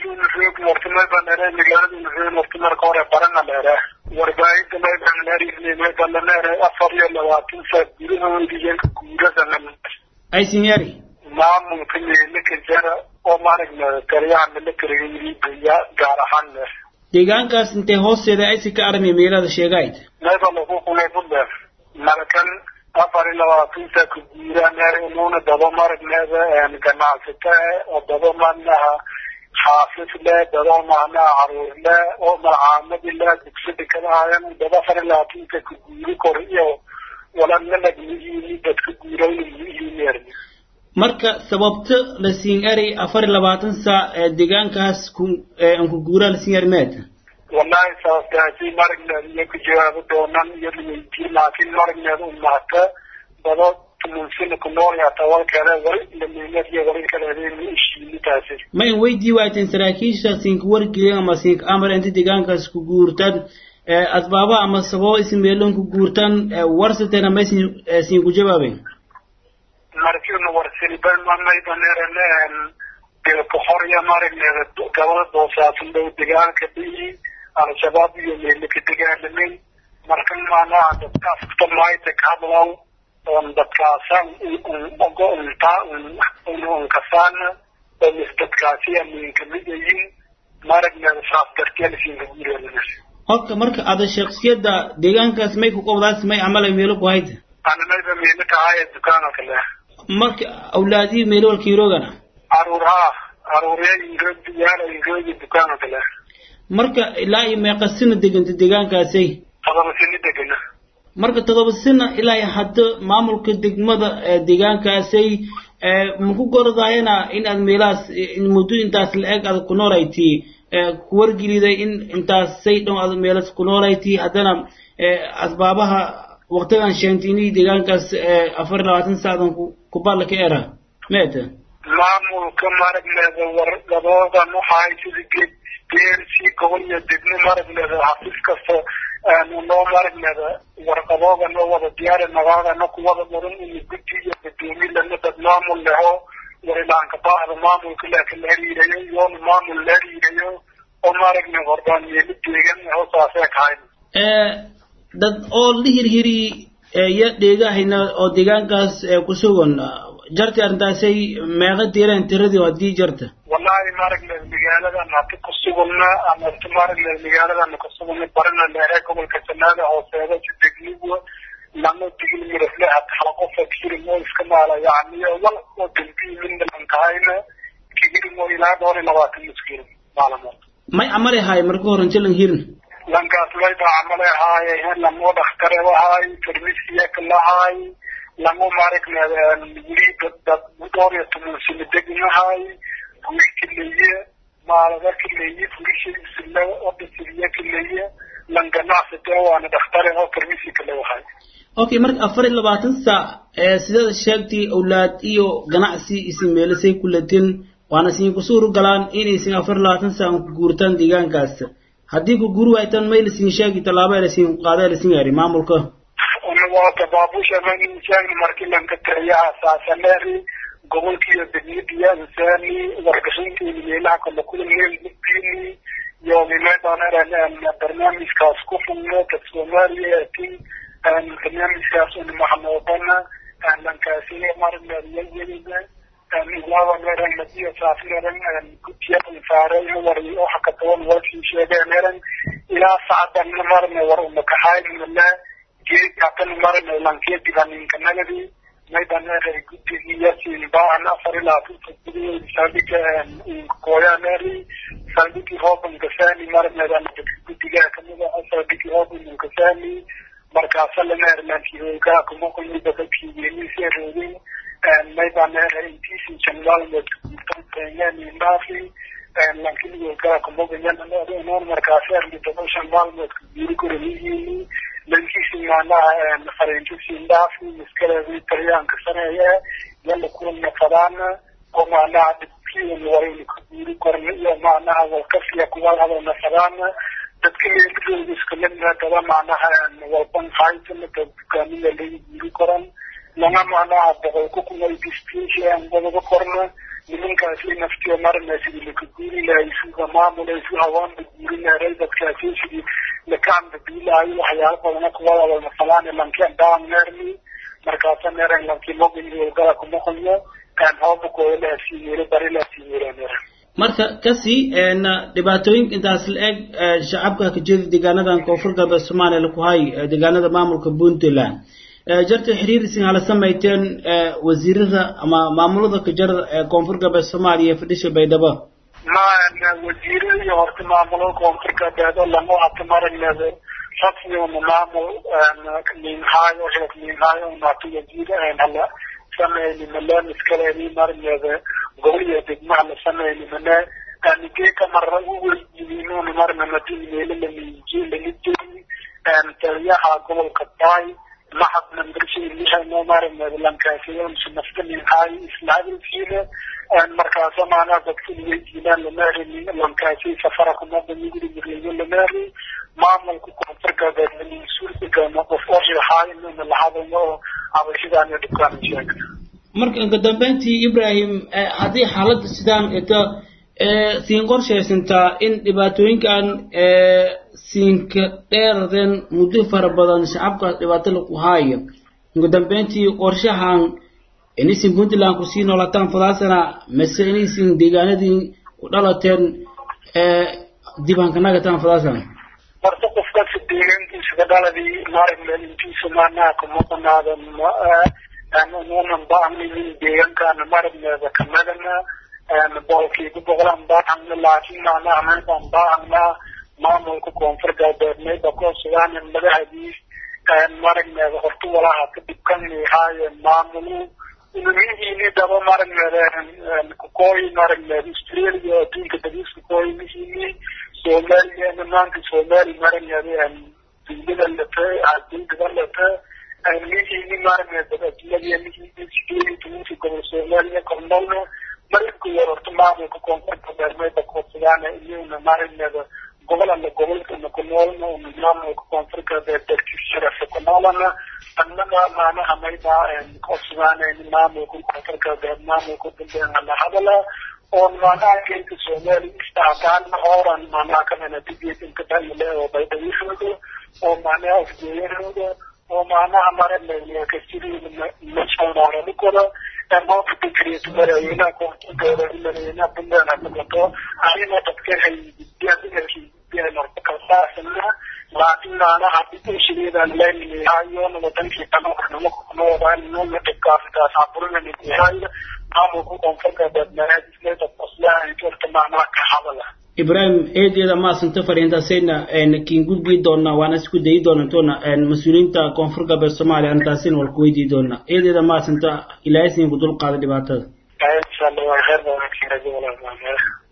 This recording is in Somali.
roog mortimay banere magaalada roog morti marka hore barana leere warbaahinta may banere may banere afar iyo labaatan saa gudahoodiyanka guurada aysinyari maamulka meelaka jara oo maaragna taliyaha militariga gaar ahaan leer deegaankaas intee hoosteeda aysi ka armi meelada sheegayd mayba lagu qulay bunder markan afar iyo labaatan saa ku guuraan inuuna daba maragneeda ganacsata oo daba manaha xaafis le daba macnaha caruur le oo malcaamadi le dugsada kadahaayan daba afar iyo labaatan saa ku guuri kor iyo walannalag mihiini dadka guurayna mihiineer marka sababta la siin eray afar iyo labaatan saac ee deegaankaas ku ku guuraa la siin eri meed wallahi sababtaasi maragneed iyo ku jawaabo doonaan iyo laweydiin laakiin maragneed umahata daba tumunsina ku nool yaata walkeeda wali lamiinad iyo wali kaleedeen ishiinitaasi ma in weydii waayteen saraakiisha siinka wargelin ama siinka amar inta deegaankaas ku guurtaan asbaaba ama sababo isin meelon ku guurtaan warsateena ma isin siin ku jawaabeen markiina warsiliban mamaybaneerane dilkuxorya maragneeda gabada boosaasan dhow deegaanka dhihi al-shabaab iyo meelaka dagaalamay markan maanaha dadkaas kutamaayta ka hadlaw oon dadkaasan ogo untaa unkasaana oo mis dadkaasi amiin kamid yihiin maragneeda saas darteelisiinka gureelana horta marka ada shaksiyada deegaankaas may ku qobdaas may camala meelo ku hayta anamayba meelo tahay dukaana kale marka awlaadii meelo walka iroogana caruuraha caruurya ingoodi yaala ingoodi dukaana kale marka ilaa iyo meeqa sina deganta deegaankaasay todoba sini degana marka todoba sina ilaa iyo hadda maamulka degmada deegaankaasay maku gorodayana in aad meelahaas muddo intaas la-eg aad ku noolayti ku wargeliday in intaasay dhow aad meelas ku noolayti haddana asbaabaha waqtigan sheentini deegaankaas afar iyo labaatan saadan kuballa ka era meeta maamulka maragneeda wargadoodan waxaay sida geed geersi gobol iyo degmo maragneeda xafiis kasta noo maragneeda warqadooda noo wada diyaari nagaadana kuwada mudan in guddi iyo gudoomi lana dad maamul leho warilaanka baahda maamulka laakiin la hariirayo iyoona maamul la hariirayo oo maragna hordaan meelo deegan hoosaasee kahayn dad oo la hirhiri ya dheegahayna oo deegaankaas ku sugan jarti arrintaasay meeqa diireen tiradii haddii jarta wallahi maragneed magaaladan hata ku sugana ama ta maragneed magaaladan ku sugana barana leere gobolka janaada hooseeda si degnigu lama digin mirafle hata hala qofa kiri moo iska maala yani wal oo dambi minna lan kahayna kigiri moo ilaa dhowr iyo labaatan miskiin maalamood may amari haay marka hore inta lan hirin lankaas layba camale haaye lamo dhakhtare wahaay farmisiya kalahaay lamo maragneed wili dad dhowr iyo toban sano degnahaay guri kaleeye maalada kaleeye gurishiisile odasiriye kaleeye lan ganacsate waana dhakhtare oo farmisi kale wahaay okay marka afar iyo labaatan saac sidaad sheegtay awlaad iyo ganacsi isin meelasay ku latin waana siin ku suuru galaan inaysin afar iyo labaatan saac ku guurtaan deegaankaas haddii ku guri waaytaan may lasiin sheegi tallaabo lasiin qaada lasiin yaari maamulka waata baabusha manin sheegni markii lanka taliyaha saasaneeri gobolkiiyo degmadiya insaani wargashinteeni meelaha kala kula meel mudbiini iyo mimeedaaneren barnaamijkaas ku fugno dad soomaaliya atin barnaamijkaas un maxnoodana lankaasina marnariyayelina ilawaneren madiya saafneren guddiya saaray wari waxa ka taban warkii sheegeeneren ilaa sacdan marne war umakaxaynmala geedkatan marne lankeediganinka nagadi maydanere guddigiyasin baahan afar ilaa saldhiga koyaneri saldhigi hooban gasani marnedan guddiga kamida saldhigi hooban gasani markaasa lameerlankiroga kumoqoyida dadkiyenisеродin maydanere intisi janwalmed kutantenyanindaafi lankiligoga kumogayananoon markaaserlidabashan maalmeed kuguri koromiyini lankisi maanaha farentisindaafi miskaleedi talyaanka saneeye yala kuwana fadaana oo maanaha dhibkiin warayna kuguri korna iyo maanaha walkasiya kuwalhadana fadaana dadka meelidooda iskamidna daba maanaha walban haytana dukaamida laga guri koran lana maanaha boqolka kunay distinshi aan wadaba korna nimankaasi naftiyo marna sidii laka guuri lahay sida maamulay si hawaanba guuri lahay dadkaasi sidii lakaanba biilaayo waxyaalo badana kuwada masalaan lankeen daan neerni markaasa neeran lanki mogin gala kumaqayo hooba kooda la hasiiyeere bari la hasiiyeere neeran marka kasii dhibaatooyinka intaas la eg shacabka ka jeeda deegaanadan koonfur galbeed soomaaliya laku hay deegaanada maamulka puntland jarta xiriir isin hala samayteen wasiirada ama maamulada ka jar koonfur galbeed soomaaliya fadhisha baydhabo ma wasiirada iyo horta maamulada koonfur galbeed oo lama hata maragneeda rasmi una maamul minhaayo heeg minhaayo unata wasiir hala sameyni male miskaleeni maragneeda gobol iyo degmaha la sameyni male anigeka mara uweydiinuna marna madinmeele lamiji lamijeri taliyaha gobolka baay maxad nambershiilihayno maragneeda lankaasiyoonsu nafta minhaayo islaadinsiile markaasa maanaa dadka weydiinaan lamarini lankaasi safara kumada miguri miriyo lamari maamulka koonfur galbeed suurtagama qof oshahaaynuna lahadayno oo abashidaaniyo dhibkaan sheegna marka inka dambeyntii ibrahim haddii xaaladda sidaan ito siin qorshaysantaa in dhibaatooyinkan siinka dheeraden muddo fara badan shacabka dhibaato laku haayo inka dambeyntii qorshahan inaysin puntland kusii noolataan fadaasana mase inaysin deegaanadii ku dhalateen dibaankanagataan fadaasana horta qofkasi deegaankiisa dhaladii maaragmeelintiisa maanaa kuma banaada nunan baahnayin deegaankaana maragneeda kamadana boqolkiiba boqolaan baahana laakiin maanaa meydaan baahanaa maamulka koonfur galbeed mayba koosugaanin madahadiis maragneeda horta walaha ka dhibkanihaaye maamulu ilmihiini daba maragneeda kukooyi maragneeda australia adduunka dabiiska kooyi mihiini soomaaliya nimaanka soomaali maragneeda dundada late dundada late mihini maragneeda adduunyada mihini sideedi tobanka gobol soomaaliya kornolna maribka yar horta maamulka koonfur galbeed mayba koodsugaana iyuna maragneeda gobolana gobolkana ku noolna una maamulka koonfur galbeed darkiis sharafa ku noolana annaga maanaha mayba koodsugaanayni maamulka koonfur galbeed maamulka dambeena la hadala oo maanaha keynka soomaali istahataana hooran maanaha kanana digeed inka dhamile oo baydhawishooda oo maanaha afgeeyahooda oo maanaha maragneeda kasiriina masoonaarani karo maanta fikriyetu madaxweynaha koonfur galbeed madaxweynaha puntland ha noqoto arina dadka haynortakasaasana laakiin maanaha dibushigeedaan leenihaayoona wadankii kanoornamo kunoodaaninona dhibkaafitaas aburinanihaayo maamulka koonfur galbeed manaadisleeda qoslaha jorta maanaha ka hadala ibrahim eedeeda maasanta fariintaasayna kiin gudbii doona waana isku dayi doonantoona mas-uuliyiinta koonfur galbeed soomaaliya antaasina walku weydii doona eedeeda maasanta ilaahay siin ku dul qaada dhibaatada insha allah waa kheer badan